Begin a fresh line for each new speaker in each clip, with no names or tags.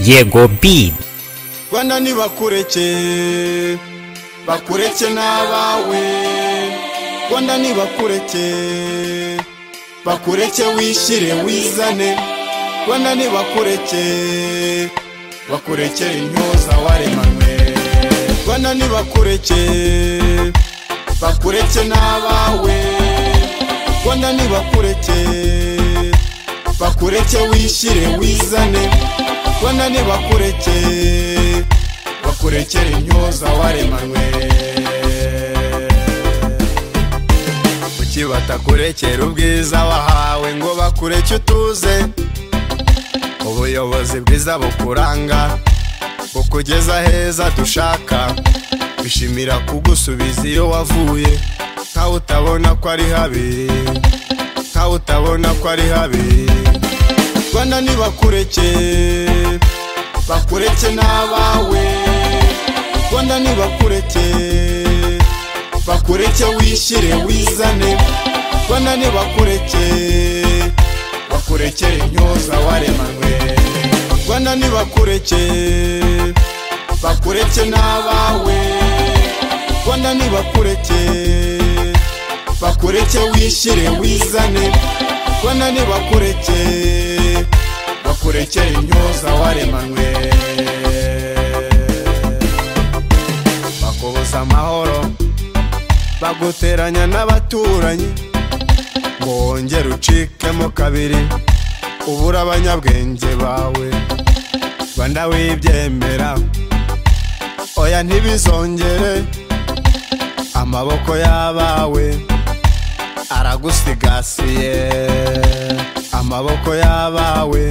yego bi
rwanda nibakureke bakureke n'abawe rwanda nibakureke bakureke wishyire wizane rwanda nibakureke bakurekere intyoza waremanywe rwanda nibakureke bakureke n'abawe rwanda nibakureke bakureke wishyire wizane rwanda nibakureke bakurekere intyoza waremanywe kuki batakurekera ubwiza wahawe ngo bakureke utuze ubuyobozi bwiza bukuranga bukugeza heza dushaka bishimira kugusubiza iyo wavuye nkawe utabona ko ari habi nkawe utabona ko ari habi rwanda nibakureke bakureke n'abawe rwanda nibakureke bakureke wishyire wizane rwanda nibakureke bakurekere intyoza waremanywe rwanda nibakureke bakureke n'abawe rwanda nibakureke bakureke wishyire wizane rwanda nibakureke bakurekere intyoza waremanywe bakubuza amahoro baguteranya n'abaturanyi ngo wongere ucikemo kabiri ubura abanyabwenge bawe rwanda wibyemera oya ntibizongere amaboko y'abawe aragusigasiye amaboko y'abawe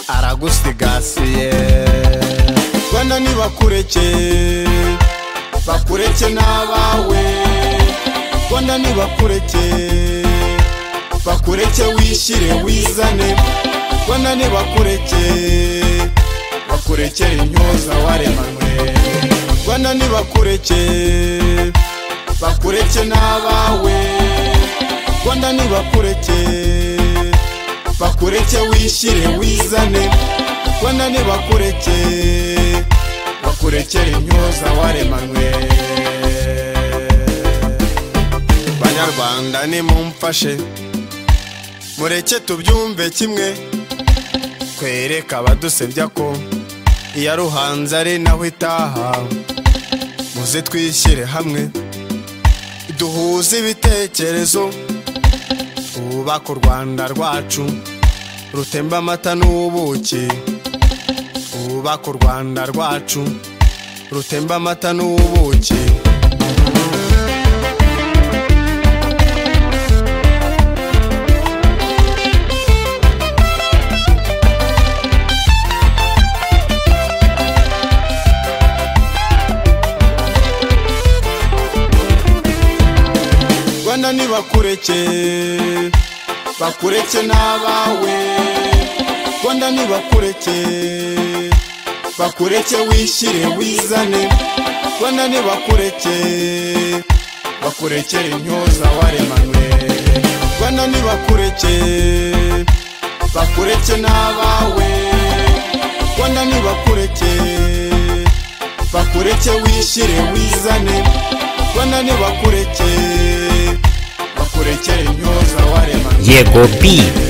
aragusigasiye rwanda nibakureke bakureke n'abawe rwanda nibakureke bakureke wishyire wizane rwanda nibakureke bakurekere intyoza waremanywe rwanda nibakureke bakureke n'abawe rwanda nibakureke bakureke wishyire wizane rwanda nibakureke bakurekere intyoza waremanywe banyarwanda nimumfashe mureke tubyumve kimwe kwereka abadusebya ko iya ruhanze ari naho itaha muze twishyire hamwe duhuze ibitekerezo twubake u rwanda rwacu rutemba amata n'ubuki twubake u rwanda rwacu rutemba amata n'ubuki rwanda nibakureke bakureke n'abawe rwanda nibakureke bakureke wishyire wizane rwanda nibakureke bakurekere intyoza waremanywe rwanda nibakureke bakureke n'abawe rwanda nibakureke bakureke wishyire wizane rwanda nibakureke bakurekere intyoza waremanywe
yego bi